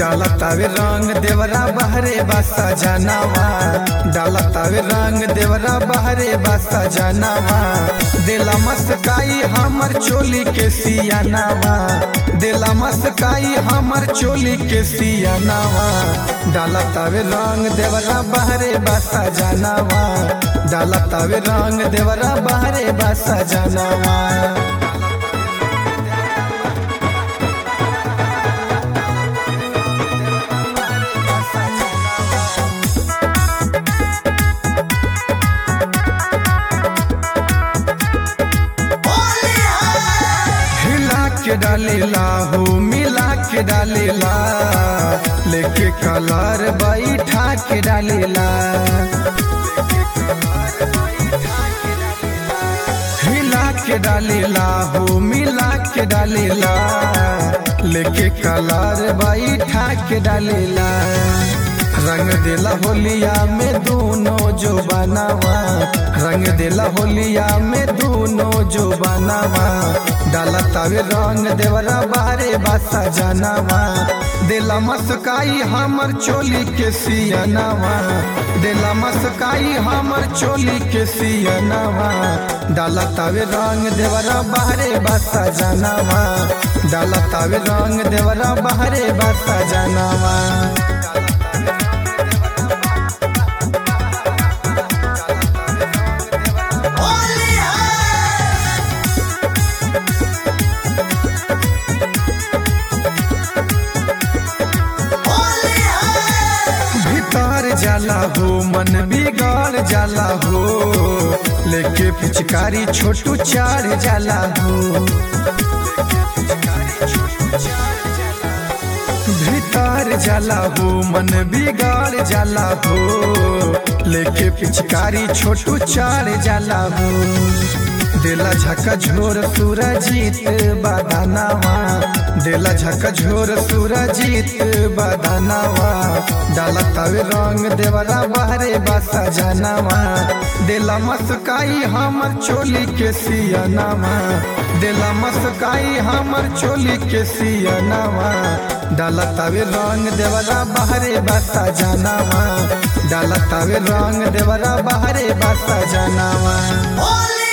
डालतावे रंग देवरा बहरे बासा जनावा डालतावे रंग देवरा बहरे बासा जनावा दिला मस्काई हमर चोली के सियानावा दिला मस्काई हमर चोली के सियानावा डालतावे रंग देवरा बहरे बासा जनावा डालतावे रंग देवरा बहरे बासा जनावा हिला के डालेला हो मिला के डालेला लेके कलर बैठा के डालेला हिला के डालेला हो मिला के डालेला लेके कलर बैठा के डालेला रंग देला होलिया में दोनों जो बनावा रंग देला होलिया में दोनों जो बनावा डाला तावे रंग देवरा बारे बासा जनावा दिला मस्काई हमर चोली के सियनावा दिला मस्काई हमर चोली के सियनावा डाला तावे रंग देवरा बाहरे बासा जनावा डाला तावे रंग देवरा बाहरे बासा जनावा भीतर जाला हो मन बिगड़ जाला हो लेके पिचकारी छोटू चार जाला हो भीतर जाला हो मन बिगड़ जाला हो लेके पिचकारी छोटू चार जाला हो दिला झका झोर सूरजीत बदानावा दिला झका झोर सूरजीत बदानावा डाला तवे रंग देवरा बाहरे बासा जनावा दिला मस्काई हमर चोली के सियनावा दिला मस्काई हमर चोली के सियनावा डाला तवे रंग देवरा बाहरे बासा जनावा डाला तवे रंग देवरा बाहरे बासा जनावा Holy